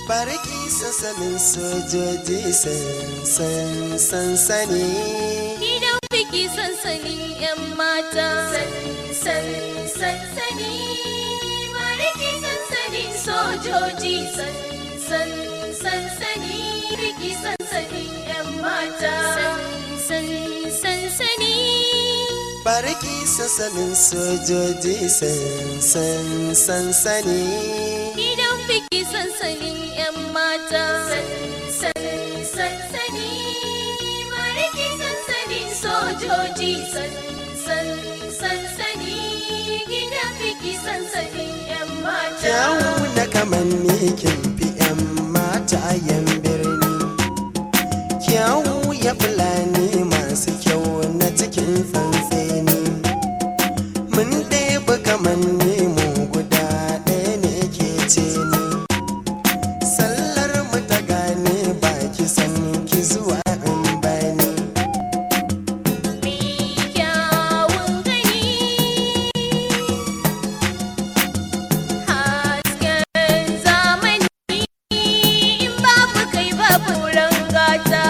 barki sassanin sojoji sansan sansani Gidan biki sansanin 'yan mata. San sansani. Bariki sansanin sojoji. San sansani. Biki sansanin 'yan mata. San sansani. barki sassanin sojoji sansan sansani Gidan biki sansanin 'yan mata. San sansani. Bariki sansanin sojoji. San sansani. Gidan biki sansanin 'yan mata. kyawu na kamanni kin fi 'yan mata yan birni kyawu ya fulani masu kyau na cikin tsantseni mun ɗaya kamanni mu guda ɗaya ne ke ce ni sallar mu ta gane baki san ki zuwa in bani kyawun gani hasken zamani in babu kai babu rangata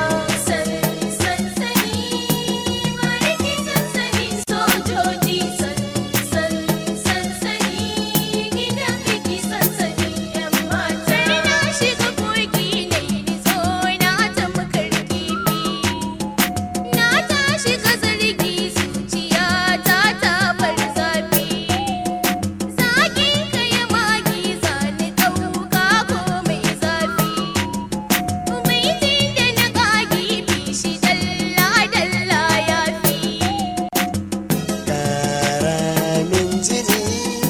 sansani mariki sansani sojoji sansani gidan biki sansani yan mata na shiga kogi ne ni zo na ta makarki Na tashi ka zargi zuciya ta ta bar zafi Zagin ka ya magi zani ɗauka ko mai zafi Baitin da na ƙagi bishi dalla dalla ya fi karamin jini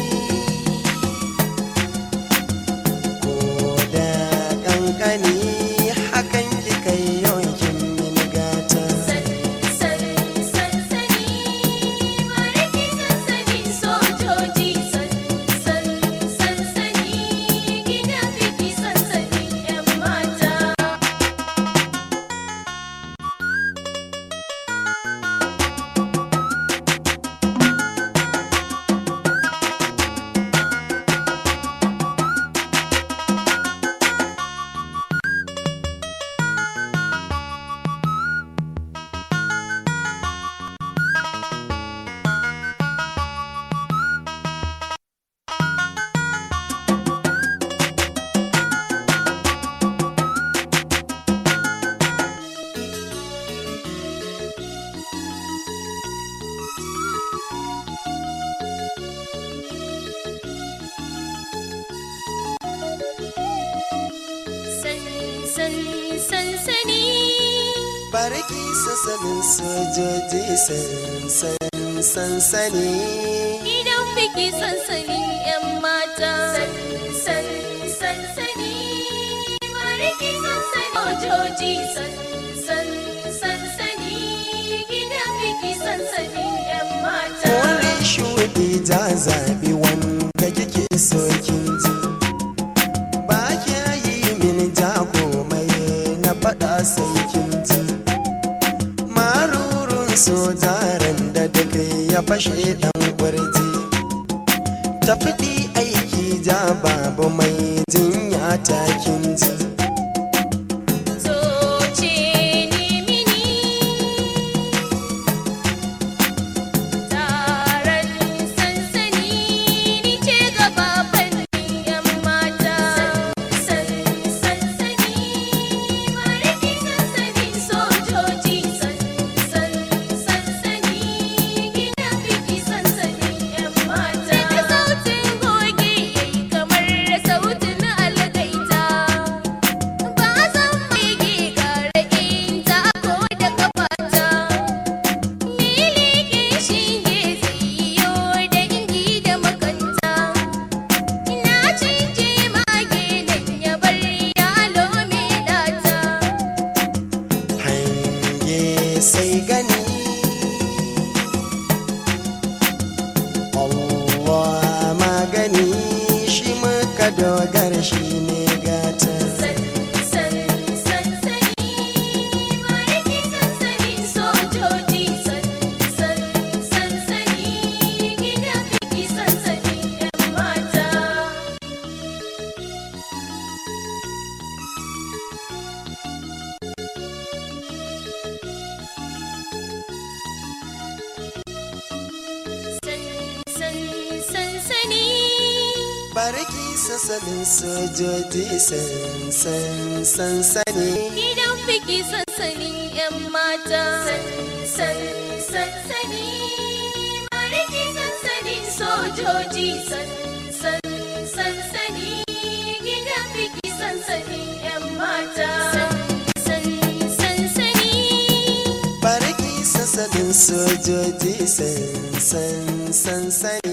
ko da kankani hakan ki kai yawankin mini gata Sansani mariki sansani sojoji sansani gidan biki sansani 'yan mata San sansani barki sassanin sojoji sansan sansani gidan biki sansanin 'yan mata. San sansani mariki sansani ojoji sansani gidan biki sansanin 'yan mata. kore shuɗi ja zaɓi wanda kike so kin ji ba kya yi mini ja komai na faɗa sai kin ji marurun sojaren da duk ya fashe ɗan kurji tafiɗi aiki ja babu mai jinya ta kin ji Zoce ni mini taron sansani ni ce gaba fannin 'yan mata. San sansani mariki sansanin sojoji sansani gidan biki sansanin 'yan mata. Daga sautin goge yayi kamar sautin algaita. barki sassanin sojoji sansan sansani Gidan biki sansanin 'yan mata. Sansan sansani. Mariki sansanin sojoji. Sansan sansani. Gidan biki sansanin 'yan mata. Sansan sansani. barki sassanin sojoji sansan sansani